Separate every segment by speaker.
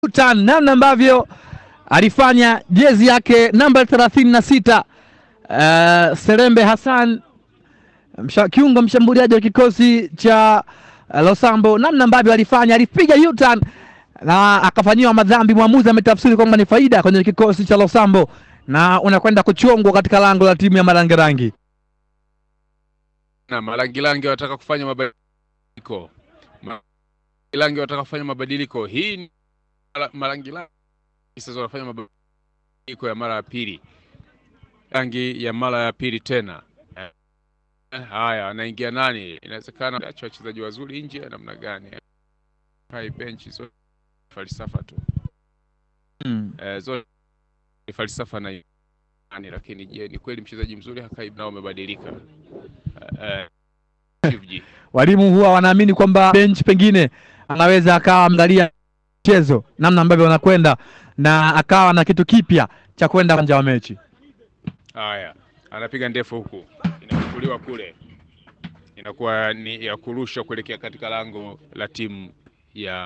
Speaker 1: Sultan, namna ambavyo alifanya jezi yake namba thelathini na sita uh, Serembe Hassan msha, kiungo mshambuliaji wa kikosi cha uh, Losambo, namna ambavyo alifanya alipiga U-turn na akafanyiwa madhambi. Mwamuzi ametafsiri kwamba ni faida kwenye kikosi cha Losambo na unakwenda kuchongwa katika lango la timu ya Marangerangi.
Speaker 2: na Marangilangi wanataka kufanya mabadiliko. Marangilangi wanataka kufanya mabadiliko. Hii ni Mara- Marangilangi sasa wanafanya mabadiliko ya mara ya pili, rangi ya mara ya pili tena. Eh, Haya, anaingia nani? Inawezekana acha wachezaji wazuri nje, namna gani? Hai benchi zote falsafa tu
Speaker 1: Mm.
Speaker 2: eh, zote ni falsafa na nani, lakini je, ni kweli mchezaji mzuri hakai nao umebadilika eh, eh, Chief
Speaker 1: Walimu huwa wanaamini kwamba bench pengine anaweza akawa angalia mchezo namna ambavyo wanakwenda na akawa na kitu kipya cha kwenda uwanja wa mechi.
Speaker 2: Haya, anapiga ndefu huku, inachukuliwa kule, inakuwa ni ya kurusha kuelekea katika lango la timu ya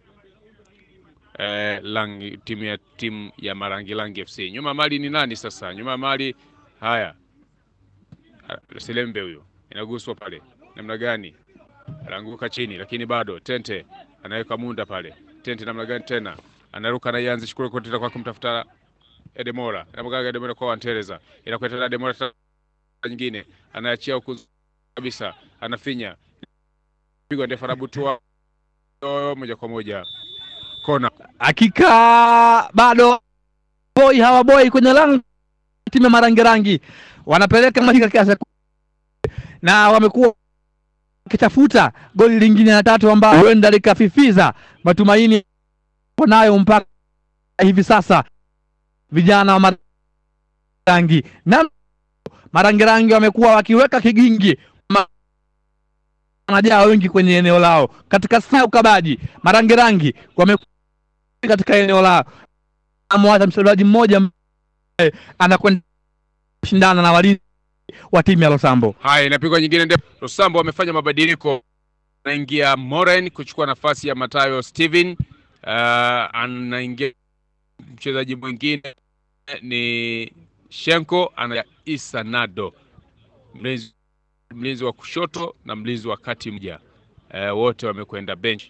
Speaker 2: eh, langi, timu ya timu ya Marangilangi FC. Nyuma mali ni nani sasa? Nyuma mali haya, Ah, Selembe huyo, inaguswa pale, namna gani? Anaanguka chini, lakini bado Tente anaweka munda pale. Tente namna gani tena, anaruka na ianze shukuru kwa tena kwa kumtafuta Edemora anamgaga Edemora kwa Wantereza, inakwenda tena Edemora tena nyingine, anaachia huku kabisa, anafinya pigwa ndefu, anabutua Oh, moja kwa moja kona.
Speaker 1: Hakika bado boy hawa boy kwenye lango timu ya Marangerangi wanapeleka maji katika sekunde na wamekuwa wakitafuta goli lingine la tatu ambalo huenda likafifiza matumaini wanayo mpaka hivi sasa vijana wa Marangerangi na Marangerangi wamekuwa wakiweka kigingi ma- wanajaa wengi kwenye eneo lao katika saa ya ukabaji. Marangerangi wamekuwa katika eneo lao, amwacha mchezaji mmoja ambaye anakwenda kushindana na walinzi wa timu ya Losambo.
Speaker 2: Haya, inapigwa nyingine ndefu. Rosambo wamefanya mabadiliko, anaingia Moren kuchukua nafasi ya Matayo Steven. Uh, anaingia mchezaji mwingine ni Shenko, ana Isa Nado, mlinzi mlinzi wa kushoto na mlinzi wa kati mmoja. Uh, wote wamekwenda bench.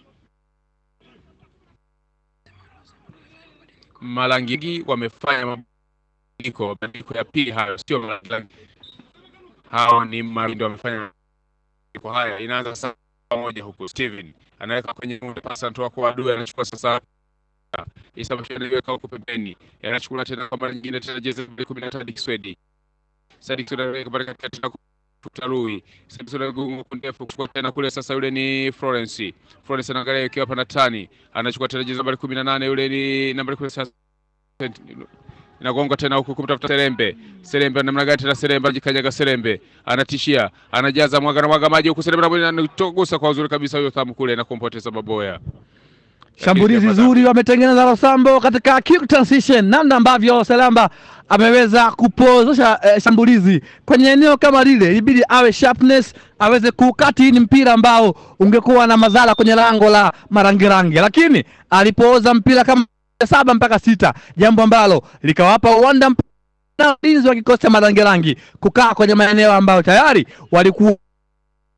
Speaker 2: Marangi wamefanya mabadiliko, mabadiliko ya pili hayo, sio Marangi hao ni Marindo wamefanya mabadiliko haya. Inaanza sasa pamoja huku, Steven anaweka kwenye muda pasa, anatoa kwa adui, anachukua sasa Isa Bashir anaiweka huku pembeni, anachukua tena kwa mara nyingine tena jezi nambari kumi na tatu Kiswedi Sadik Suda anaweka pale katikati na kufuta Rui Sadik Suda gungu ndefu kuchukua tena kule, sasa yule ni Florence Florence anaangalia ikiwa hapa na tani, anachukua tena jezi nambari kumi na nane yule ni nambari kumi sasa inagonga tena huku kumtafuta Serembe. Serembe namna gani tena? Serembe ajikanyaga, Serembe anatishia, anajaza mwaga na mwaga maji huku, Serembe anatogusa kwa uzuri kabisa huyo thamu kule na kumpoteza Baboya.
Speaker 1: Shambulizi
Speaker 2: Lakini
Speaker 1: zuri wametengeneza Losambo katika quick transition, namna ambavyo Salamba ameweza kupozesha eh, shambulizi kwenye eneo kama lile, ilibidi awe sharpness aweze kukati hii ni mpira ambao ungekuwa na madhara kwenye lango la Marangirangi, lakini alipooza mpira kama saba mpaka sita, jambo ambalo likawapa uwanda mp- na ulinzi wa kikosi cha Marangirangi kukaa kwenye maeneo ambayo tayari walikuwa